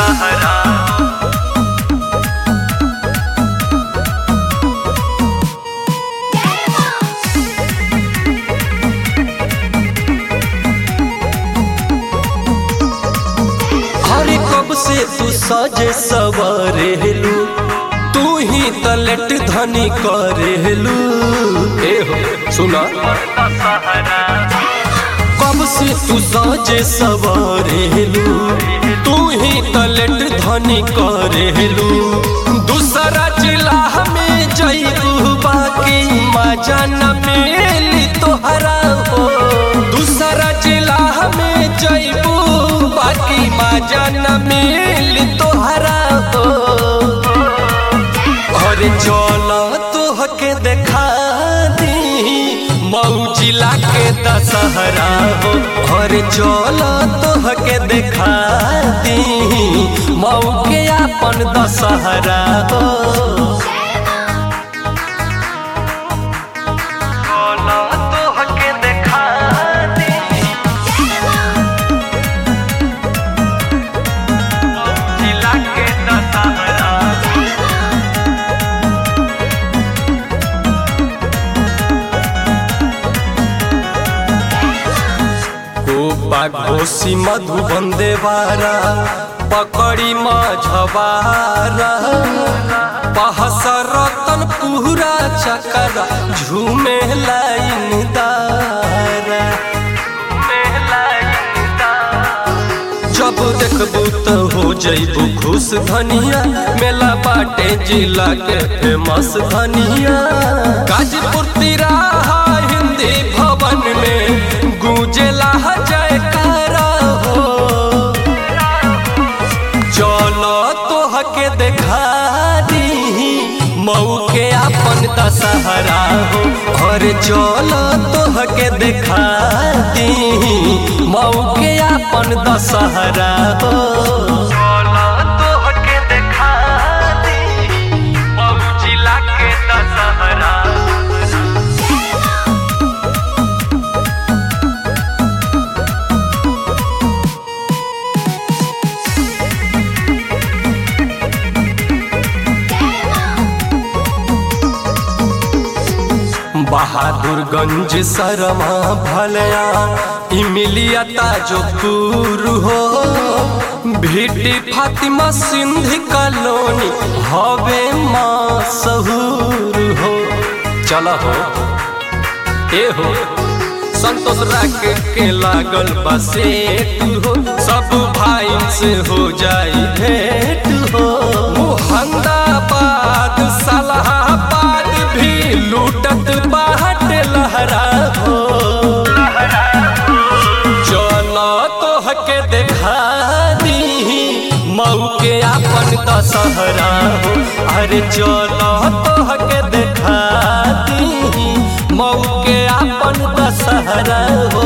दशहरा हरे कब से तू सजे सवरेलू तू ही तलट धनी करेलू ए हो सुना दशहरा कब से तू सजे सवरेलू तू ही तलट धनी करेलू दूसरा जिला में जईबू बाकी मजा न मिली तोहरा हो दूसरा जिला में जईबू बाकी मजा न मिली तोहरा हो अरे चल तोहके देखा दी मऊ जिला के दशहरा हो अरे चल तोहके देखा दी मऊ के अपन दशहरा हो बोलो तोहके देखा दी जिला के दशहरा गोपा घोसी मधुबन देवारा पकड़ी मझवारा पहस रतन पूरा चकरा झूमे लाइन दारा जब देखबू तो हो जइबू खुश धनिया मेला बाटे जिला के फेमस धनिया गाजीपुर तिराहा हिंदी भवन में गूंजेला जयकारा हो चलो तोहके देखा दी मऊ के अपन दशहरा हो और चलो तोहके देखा दी मऊ के अपन दशहरा हो बोलो तोहके देखा दी मऊ जिला के दशहरा बहादुरगंज सरमा भलया इमिलिया ताजोपुर हो भिटी फातिमा सिंधी कॉलोनी हवे माँ सहूर हो चल हो ए हो संतोष राके के लागल बसेट हो सब भाई से हो जाई भेंट हो मुहंदाबाद सलाहाबाद भी लूटत बाट लहरा हो चलो तोहके देखा दी मऊ के अपन दशहरा हो अरे चलो तोहके देखा दी मऊ के अपन दशहरा हो